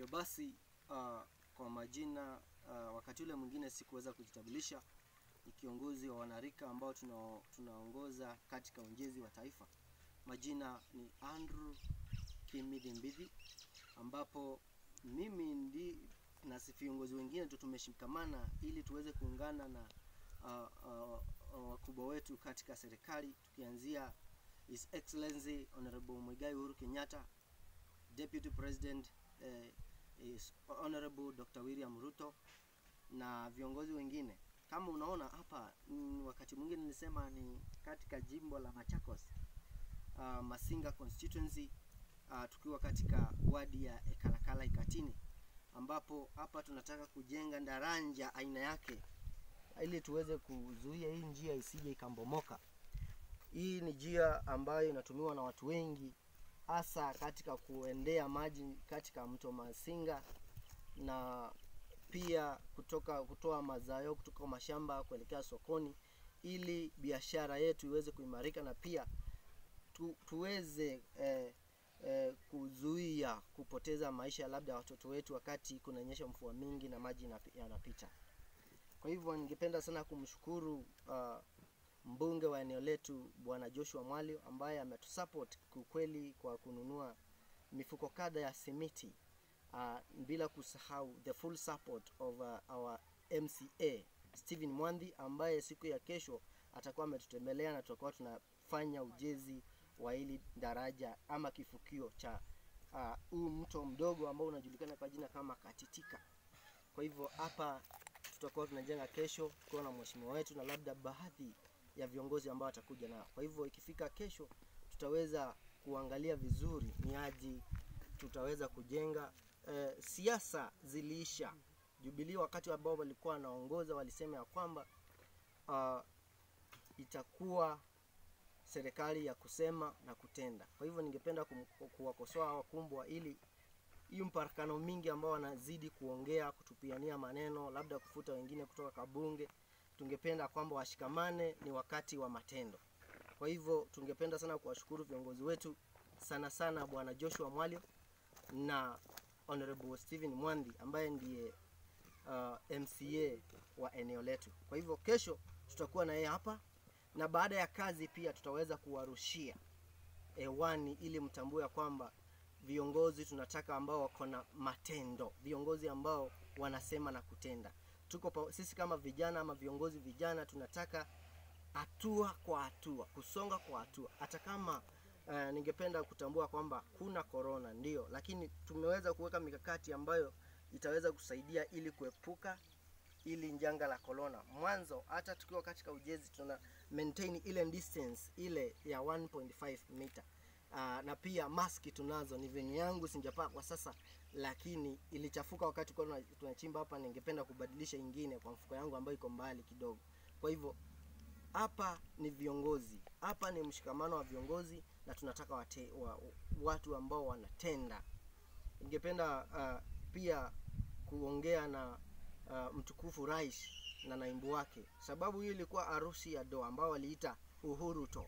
basi uh, kwa majina uh, wakati ule mwingine sikuweza kujitambulisha ni kiongozi wa wanarika ambao tuna, tunaongoza katika ujenzi wa taifa majina ni andrew kimidhi mbidhi ambapo mimi ndi na viongozi wengine tu tumeshikamana ili tuweze kuungana na uh, uh, uh, wakubwa wetu katika serikali tukianzia his excellency honorable mwigai uhuru kenyatta deputy president eh, is honorable dr william ruto na viongozi wengine kama unaona hapa mm, wakati mwingine nilisema ni katika jimbo la machakos uh, masinga constituency uh, tukiwa katika wadi ya ekalakala ikatini ambapo hapa tunataka kujenga daraja aina yake ili tuweze kuzuia hii njia isije ikambomoka hii ni njia ambayo inatumiwa na watu wengi hasa katika kuendea maji katika mto masinga na pia kutoka kutoa mazao kutoka mashamba kuelekea sokoni ili biashara yetu iweze kuimarika na pia tu, tuweze eh, eh, kuzuia kupoteza maisha labda ya watoto wetu wakati kunanyesha mvua mingi na maji inapi- yanapita kwa hivyo ningependa sana kumshukuru uh, mbunge wa eneo letu bwana joshua mwalio ambaye ametusupport kiukweli kwa kununua mifuko kadha ya simiti uh, bila kusahau the full support of uh, our mca stephen mwandhi ambaye siku ya kesho atakuwa ametutembelea na tutakuwa tunafanya ujenzi wa hili daraja ama kifukio cha uh, huu mto mdogo ambao unajulikana kwa jina kama katitika kwa hivyo hapa tutakuwa tunajenga kesho tukiwa na mheshimiwa wetu na labda baadhi ya viongozi ambao watakuja nao kwa hivyo ikifika kesho tutaweza kuangalia vizuri ni aji tutaweza kujenga eh, siasa ziliisha jubilii wakati ambao walikuwa wanaongoza walisema ya kwamba uh, itakuwa serikali ya kusema na kutenda kwa hivyo ningependa kum- kuwakosoa wakumbwa ili hii mparakano mingi ambao wanazidi kuongea kutupiania maneno labda kufuta wengine kutoka kabunge tungependa kwamba washikamane ni wakati wa matendo kwa hivyo tungependa sana kuwashukuru viongozi wetu sana sana bwana joshua mwalio na honorable stephen mwandi ambaye ndiye uh, mca wa eneo letu kwa hivyo kesho tutakuwa na yeye hapa na baada ya kazi pia tutaweza kuwarushia hewani ili mtambue ya kwamba viongozi tunataka ambao wako na matendo viongozi ambao wanasema na kutenda tuko pa, sisi kama vijana ama viongozi vijana tunataka hatua kwa hatua kusonga kwa hatua hata kama uh, ningependa kutambua kwamba kuna korona ndio lakini tumeweza kuweka mikakati ambayo itaweza kusaidia ili kuepuka ili janga la corona mwanzo hata tukiwa katika ujenzi tuna maintain ile distance ile ya 1.5 meter uh, na pia maski tunazo ni venye yangu sijapaa kwa sasa lakini ilichafuka wakati kwa tunachimba hapa ningependa kubadilisha ingine kwa mfuko yangu ambayo iko mbali kidogo kwa hivyo hapa ni viongozi hapa ni mshikamano wa viongozi na tunataka wate, wa, watu ambao wanatenda ningependa uh, pia kuongea na uh, mtukufu rais na naibu wake sababu hiyo ilikuwa harusi ya doa ambao waliita uhuru to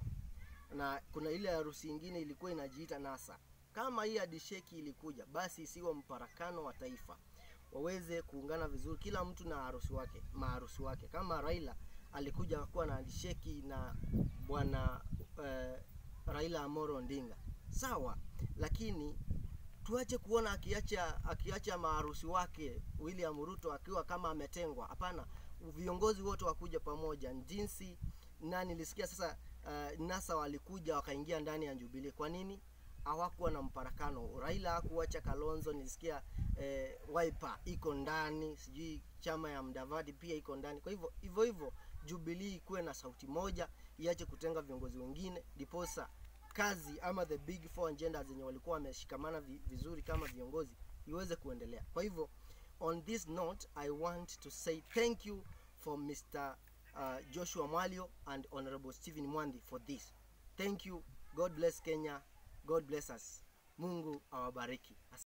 na kuna ile harusi ingine ilikuwa inajiita nasa kama hii adisheki ilikuja basi isiwe mparakano wa taifa waweze kuungana vizuri kila mtu na harusi wake maharusi wake kama raila alikuja kuwa na adisheki na bwana uh, raila amoro ondinga sawa lakini tuache kuona akiacha akiacha maharusi wake william ruto akiwa kama ametengwa hapana viongozi wote wakuja pamoja jinsi na nilisikia sasa uh, nasa walikuja wakaingia ndani ya jubilee kwa nini hawakuwa na mparakano raila hakuacha kalonzo nilisikia eh, wiper iko ndani sijui chama ya mdavadi pia iko ndani kwa hivyo hivyo hivyo jubilii ikuwe na sauti moja iache kutenga viongozi wengine ndiposa kazi ama the big four agenda zenye walikuwa wameshikamana vi- vizuri kama viongozi iweze kuendelea kwa hivyo on this note i want to say thank you for mr uh, joshua mwalio and honorable stephen mwandi for this thank you god bless kenya god bless us mungu awabariki